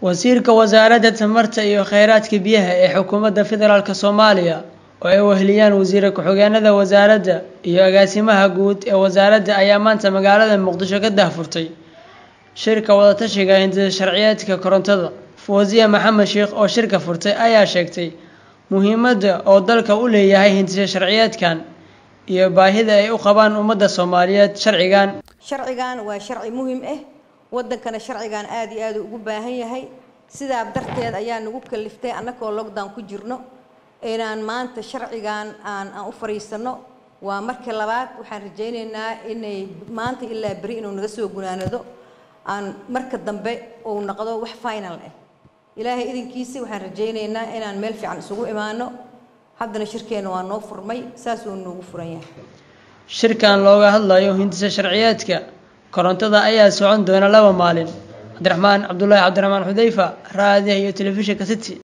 wasiirka wasaaradda tamarta iyo kheyraadka biyaha ee xukuumadda federaalk soomaaliya oo ay weheliyaan wasiire ku-xigeenada wasaaradda iyo agaasimaha guud ee wasaaradda ayaa maanta magaalada muqdisho ka daahfurtay shirka wadatashiga hindida sharciyeedka korontada fawziya maxamed sheekh oo shirka furtay ayaa sheegtay muhiimadda oo dalka u leeyahay hindisa sharciyeedkan iyo baahida ay u qabaan ummadda soomaaliyeed sharcigan sharcigan waa sharci muhiim ah wadankana sharcigan aada iyo aada ugu baahan yahay sidaa darteed ayaa nagu kaliftay annagoo lockdown ku jirno inaan maanta sharcigan aan aan u fariisano waa markii labaad waxaan rajaynaynaa inay maanta ilaa beri inuu naga soo gunaanado aan marka dambe uu noqdo wax final ah ilaahay idinkiisa waxaan rajaynaynaa inaan meel fiican isugu imaano haddana shirkeena waa noo furmay saas uu noogu furan yahay shirkan looga hadlayo hindisa sharciyeedka korontada ayaa socon doona laba maalin cabdiraxmaan cabdulaahi cabdiraxmaan xudeyfa raadiyaha iyo telefishinka city